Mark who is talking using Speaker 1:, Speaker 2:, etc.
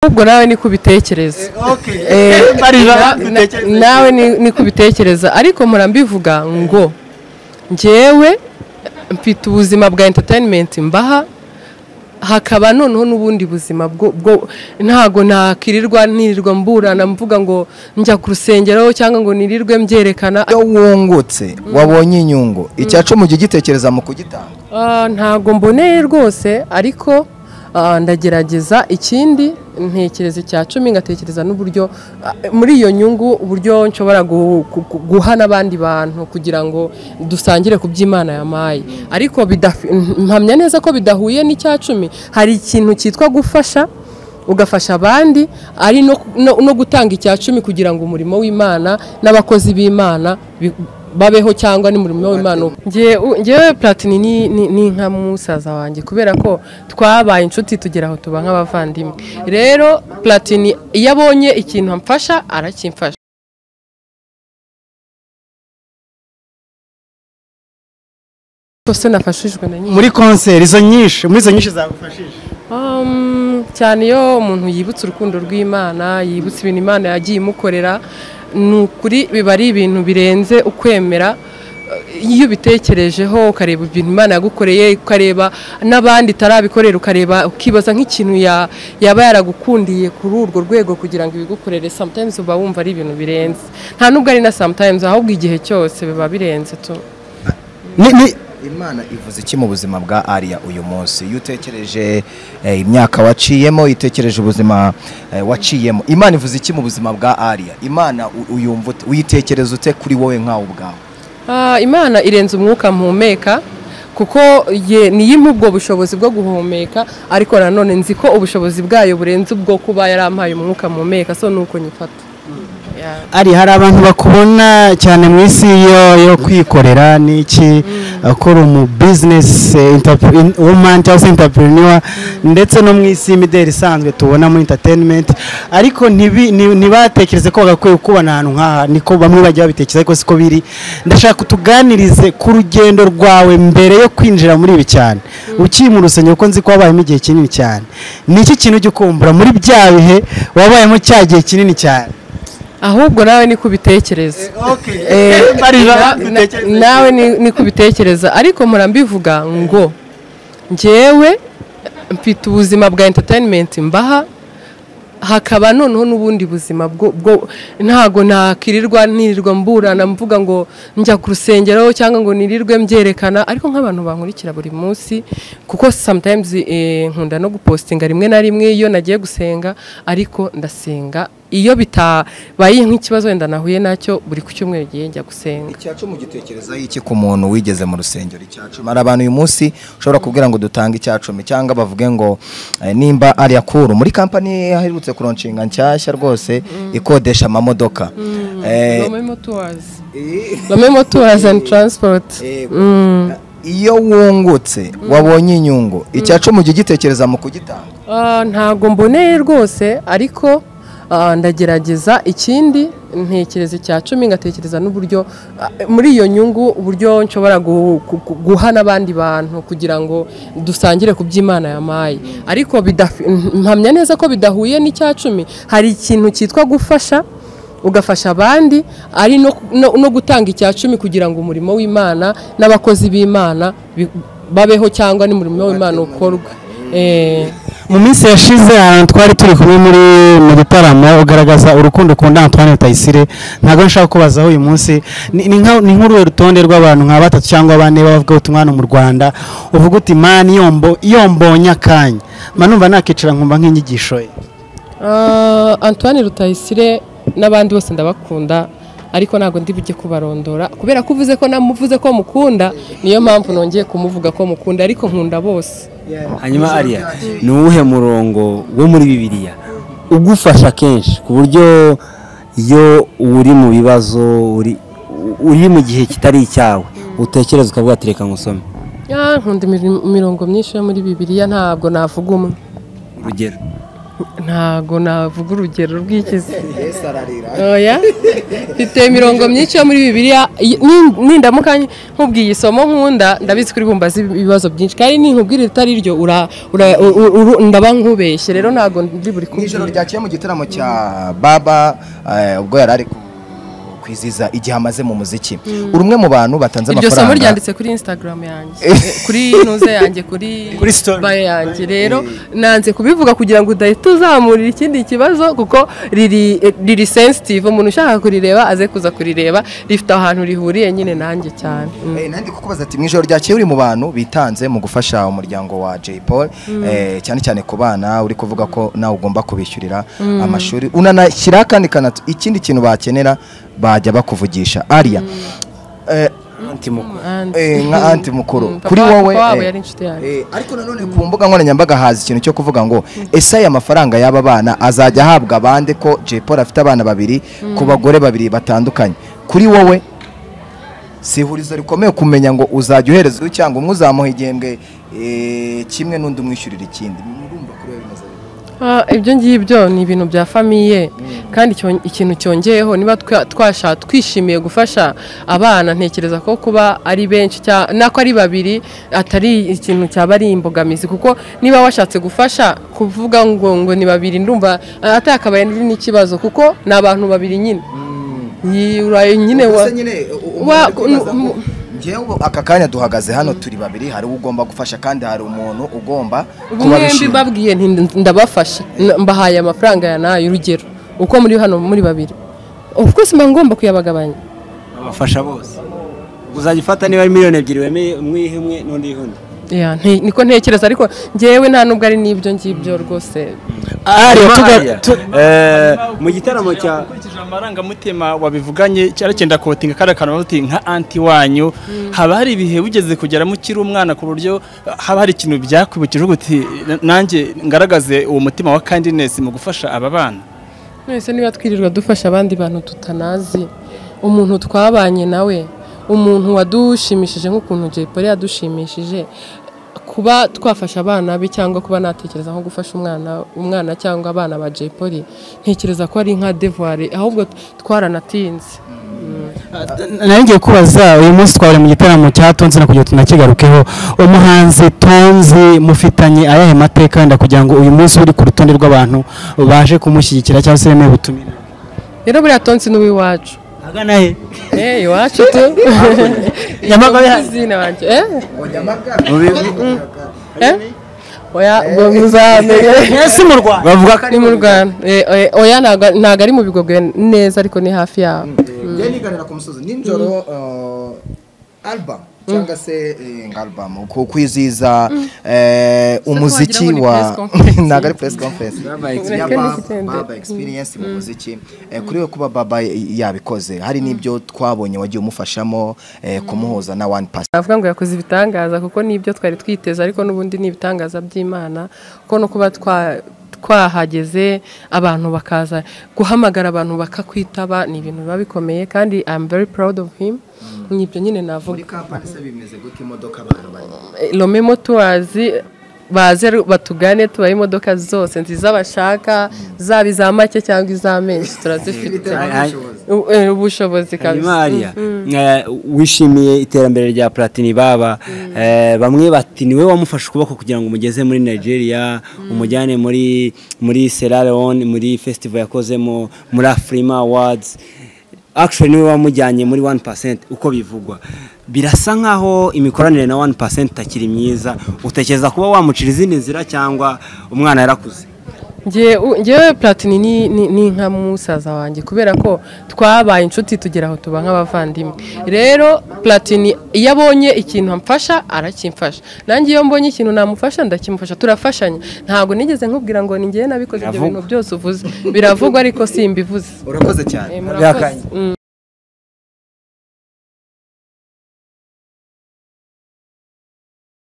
Speaker 1: ahubwo nawe niko ubitekereza Eh, na- nawe ni- niko ubitekereza ariko mpora mbivuga ngo njyewe mfite ubuzima bwa entertainment mbaha hakaba noneho n'ubundi buzima bwo bwo- ntago nakirirwa nirirwa mburana mvuga ngo njya ku rusengero cyangwa ngo nirirwe mbyerekana
Speaker 2: iyo wungutse wabonye inyungu icya cumi ujya ugitekereza mu kugitanga
Speaker 1: Ah, ntago mboneye rwose ariko ah, ndagerageza ikindi ntekereza icya cumi ngatekereza n'uburyo ah, muri iyo nyungu uburyo nshobora gu- gu- gu- guha n'abandi bantu kugira ngo dusangire ku by'imana yamaye ariko bidafi- mpamya neza ko bidahuye n'icya cumi hari ikintu cyitwa gufasha ugafasha abandi ari no, no, no gutanga icya cumi kugira ngo umurimo w'imana n'abakozi b'imana bi- babeho cyangwa n'umurimo w'imana uba. Njye- u- njyewe platini ni, ni, ni nka musaza wanjye kubera ko twabaye inshuti tugera aho tuba nk'abavandimwe rero platini iyo abonye ikintu amfasha arakimfasha Kose nafashijwe na nyine.
Speaker 3: muri konseri izo nyinshi muri izo nyinshi zagufashije
Speaker 1: Um, cyane iyo umuntu yibutse urukundo rw'imana yibutse ibintu imana yagiye imukorera ni ukuri biba ari ibintu birenze ukwemera eh, iyo ubitekerejeho ukareba ibintu imana yagukoreye ukareba n'abandi itarabikorera ukareba ukibaza nk'ikintu ya- yaba yaragukundiye kuri urwo rwego kugira ngo ibigukorere sometimes uba wumva ari ibintu birenze nta nubwo ari na sometimes ahubwo igihe cyose biba birenze tu
Speaker 3: ni ni
Speaker 2: imana ivuze iki mu buzima bwa ariya uyu munsi iyo utekereje eh, imyaka waciyemo iyo utekereje ubuzima eh, waciyemo imana ivuze iki mu buzima bwa ariya imana u- uyumva ute- uyitekereza ute kuri wowe nkawe ubwawe
Speaker 1: Ah, imana irenze umwuka mpumeka kuko ye niyimpa ubwo bushobozi bwo guhumeka ariko nanone nzi ko ubushobozi bwayo burenze ubwo kuba yarampaye umwuka mpumeka so nuko nyifata Yeah.
Speaker 3: ari hari abantu bakubona cyane mu isi yo yo kwikorera n'iki akora umu bizinesi wumani cyangwa se intapuriniwa ndetse no mu isi y'imideli isanzwe tubona muri interineti ariko ntibi- ni- ntibatekereze ko bagakwiye kubana ahantu nk'aha niko bamwe bajya babitekereza ariko siko biri ndashaka utuganirize ku rugendo rwawe mbere yo kwinjira muri ibi cyane ukiri mu rusengero kuko nzi ko wabayemo igihe kinini cyane ni iki kintu ujya ukumbura muri bya bihe wabayemo cya gihe kinini cyane
Speaker 1: ahubwo nawe niko ubitekereza Eh, na- na- nawe ni- niko ubitekereza ariko mpora mbivuga ngo njyewe mfite ubuzima bwa entertainment mbaha hakaba noneho n'ubundi buzima bwo bwo- ntago nakirirwa nirirwa mburana mvuga ngo njya ku rusengero cyangwa ngo nirirwe mbyerekana ariko nk'abantu bankurikira buri munsi kuko sometimes eh, nkunda no gupostinga rimwe na rimwe iyo nagiye gusenga ariko ndasenga iyo bitabaye nk'ikibazo wenda nahuye nacyo buri ku cyumweru igihe njya gusenga
Speaker 2: icyacu mu gitekereza iki ku muntu wigeze mu rusengero icyacu hari abantu uyu munsi ushobora kubwira ngo dutange icyacumi cyangwa bavuge ngo eh, nimba ari akuru muri kampani aherutse kuronshinga nshyashya rwose ikodesha amamodoka Eh,
Speaker 1: Lomé Motors Lomé Motors and Transport
Speaker 2: eh, iyo wungutse wabonye inyungu icyacu mu gitekereza mu kugitanga
Speaker 1: Ah, ntago mboneye rwose ariko ah, ndagerageza ikindi ntekereza icya cumi ngatekereza n'uburyo ah, muri iyo nyungu uburyo nshobora gu- gu- gu- guha n'abandi bantu kugira ngo dusangire ku by'imana yamaye ariko bidafi- mpamya neza ko bidahuye n'icya cumi hari ikintu cyitwa gufasha ugafasha abandi ari no, no, no gutanga icya cumi kugira ngo umurimo w'imana n'abakozi b'imana bi- babeho cyangwa n'umurimo w'imana ukorwe Eh,
Speaker 3: mu minsi yashize ahantu twari turi kumwe muri mu gitaramo ugaragaza urukundo ukunda Antoine Rutayisire ntabwo nshaka kubazaho uyu munsi ni ni nka- ni nk'uruhe rutonde rw'abantu nka batatu cyangwa bane bavuga ubutumwa hano mu Rwanda uvuga uti mani yombo yombonye akanya manumva nakicara nkumva nk'inyigisho ye
Speaker 1: ah, antoine rutayisire n'abandi bose ndabakunda ariko ntabwo ndi bujye kubarondora kubera ko uvuze ko namuvuze ko mukunda niyo mpamvu nongeye kumuvuga ko mukunda ariko nkunda bose
Speaker 4: hanyuma ariya ni uwuhe murongo wo muri bibiliya ugufasha kenshi ku buryo iyo uri mu bibazo uri uri mu gihe kitari icyawe utekereza ukavuga ati reka ngusome
Speaker 1: Ah, nkunda imiri- imirongo myinshi yo muri bibiliya ntabwo navuga umwe
Speaker 4: urugero
Speaker 1: ntago navuga urugero rw'ikizi
Speaker 2: yesu ararira
Speaker 1: oya mfite imirongo myinshi yo muri bibiliya iyi- ni- nindamuka nkubwiye isomo nkunda ndabizi ko uri kumbaza ibibazo byinshi kandi ninkubwira itari ryo ura- ura- uru- uru- ndaba nkubeshye rero ntago ndi buri
Speaker 2: mu ijoro
Speaker 1: kubwira
Speaker 2: ryakeye mu gitaramo cya baba eh, ubwo yari ari ku- kwizihiza igihe amaze mu muziki uri umwe mu bantu batanze
Speaker 1: iryo somo
Speaker 2: amafaranga
Speaker 1: ryanditse kuri instagram yanjye Eh, kuri nuze yanjye kuri
Speaker 3: Kuri story.
Speaker 1: bio yanjye rero nanze kubivuga kugira ngo udahita uzamurira ikindi kibazo kuko riri eh, riri sensitive umuntu ushaka kurireba aze kuza kurireba rifite ahantu rihuriye nyine nanjye cyane Mm.
Speaker 2: Eh, nandi kukubaza ati mu ijoro ryakeye uri mu bantu bitanze mu gufasha umuryango wa Jay Paul eh, cyane cyane ku bana uri kuvuga ko nawe ugomba kubishyurira amashuri unanashyira kandi kanatu ikindi kintu bakenera bajya bakuvugisha Aria eh,
Speaker 1: Anti.
Speaker 2: eh, nka anti mukuru
Speaker 1: Mm, papa
Speaker 2: kuri
Speaker 1: wa-
Speaker 2: wowe
Speaker 1: papa wabo
Speaker 2: eh,
Speaker 1: yari inshuti yanjye.
Speaker 2: eh, ariko nanone ku mbuga nkoranyambaga haza ikintu cyo kuvuga ngo ese aya mafaranga y'aba bana azajya ahabwa abandi ko Jay Paul afite abana babiri ku bagore babiri batandukanye kuri wowe si ihurizo rikomeye kumenya ngo uzajya uhereza uyu cyangwa umwe uzamuha igihembwe eh, kimwe n'undi umwishyurira ikindi murumva kuri wowe bimeze bite?
Speaker 1: Ah, ibyo ngibyo ni ibintu bya famiye kandi icyo- ikintu cyongeyeho niba twa- twasha twishimiye gufasha abana ntekereza ko kuba ari benshi cya- nako ari babiri atari ikintu cyaba ari imbogamizi kuko niba washatse gufasha kuvuga ngo ngo ni babiri ndumva ah, atakabaye ndi n'ikibazo kuko ni abantu babiri nyine Yi- uraye nyine wa
Speaker 2: Ubwo se nyine, u- u-
Speaker 1: wa-
Speaker 2: ari kwibaza
Speaker 1: n-
Speaker 2: ngo, njyewe ubu aka kanya duhagaze hano turi babiri hari ugomba gufasha kandi hari umuntu ugomba
Speaker 1: mwembi
Speaker 2: kubabishinga.
Speaker 1: mbabwiye nti ndabafasha N- mbahaye amafaranga ya nayo urugero uko muri hano muri babiri of course mba ngomba kuyabagabanya
Speaker 4: abafasha bose uzajya ufata niba ari miliyoni ebyiri wemeye umwe yihe umwe n'undi yihe undi
Speaker 1: Yeah, nti- niko ntekereza ariko njyewe nta nubwo ari n'ibyo ngibyo rwose
Speaker 3: Hariya tuga- tu-
Speaker 4: Eh, mu gitaramo cya
Speaker 5: ukurikije amarangamutima wabivuganye cyari cyenda kotinga kariya kantu bavuga uti nka anti wanyu haba hari ibihe wigeze kugeramo ukiri umwana ku buryo haba hari ikintu byakwibukije uvuga uti "Na- nanjye ngaragaze uwo mutima wa kindness mu gufasha aba bana
Speaker 1: mwese niba twirirwa dufasha abandi bantu tutanazi umuntu twabanye nawe umuntu wadushimishije nk'ukuntu Jay Polly yadushimishije kuba twafasha abana be cyangwa kuba natekereza nko gufasha umwana umwana cyangwa abana ba Jay Polly ntekereza ko ari nka devoir ahubwo twaranatinze
Speaker 3: nari ngiye kubaza uyu munsi twabure mu gitaramo cya tonzi na kugira ngo tunakigarukeho umuhanzi tonzi mufitanye ayahe mateka wenda kugira ngo uyu munsi uri ku rutonde rw'abantu baje kumushyigikira cyangwa se bemeye ubutumire
Speaker 1: rero buriya tonsi n'uwiwacu
Speaker 3: agana he
Speaker 1: eh iwacu tu
Speaker 3: Nyamagabe hano.
Speaker 1: Kuzina wanjye eh
Speaker 2: Ngo Nyamagabe.
Speaker 1: eh oya ubwo muzamenya
Speaker 3: si mu rwanda
Speaker 4: bavuga ko
Speaker 1: ni mu rwanda Eh, eh, oya ntabwo ntabwo ari mu bigogwe neza ariko ni hafi yaho
Speaker 2: njye nigarira ku musozi nijoro eh, album cyangwa se eh, album ku kwizihiza eh, umuziki
Speaker 1: wagira ngo ni press conference.
Speaker 2: wa ntabwo ari press conference
Speaker 4: Baba
Speaker 2: Ya
Speaker 1: Ureke
Speaker 2: Baba-
Speaker 1: n'igitende.
Speaker 2: Baba experience mu muziki Eh, kuri we kuba baba yabikoze hari n'ibyo twabonye wagiye umufashamo eh, kumuhuza na one pass
Speaker 1: navuga ngo yakoze ibitangaza kuko nibyo twari twiteze ariko n'ubundi ni ibitangaza by'imana kuko no kuba twa- twahageze abantu bakaza guhamagara abantu bakakwitaba ni ibintu biba bikomeye kandi I'm very proud of him ni ibyo nyine navuga
Speaker 2: kampani se bimeze gute imodoka abantu barimo
Speaker 1: Lome Motors baze batugane tubaha imodoka zose nziza bashaka zaba iza make cyangwa iza menshi turazifite U- eh, ubushobozi
Speaker 4: hanyuma
Speaker 1: kabisa
Speaker 4: hariya eh, wishimiye iterambere rya platini baba eh, bamwe bati niwe wamufashe ukuboko kugira ngo umugeze muri nigeria umujyane muri muri Sierra Leone muri festival yakozemo muri afrima awards actually niwe wamujyanye muri 1% uko bivugwa birasa nkaho imikoranire na 1% itakiri myiza utekereza kuba wamucira izindi nzira cyangwa umwana yarakuze
Speaker 1: Ngewe- u- ngewe platini ni- ni ni nka musaza wanjye kubera ko twabaye inshuti tugera aho tuba nk'abavandimwe rero platini iyo abonye ikintu amfasha arakimfasha nanjye iyo mbonye ikintu namufasha ndakimufasha turafashanya ntabwo nigeze nkubwira ngo ni ngewe nabikoze ibyo
Speaker 4: Biravugwa.
Speaker 1: bintu byose uvuze biravugwa ariko simbivuze
Speaker 2: urakoze cyane
Speaker 1: Eh, murakoze. Mm.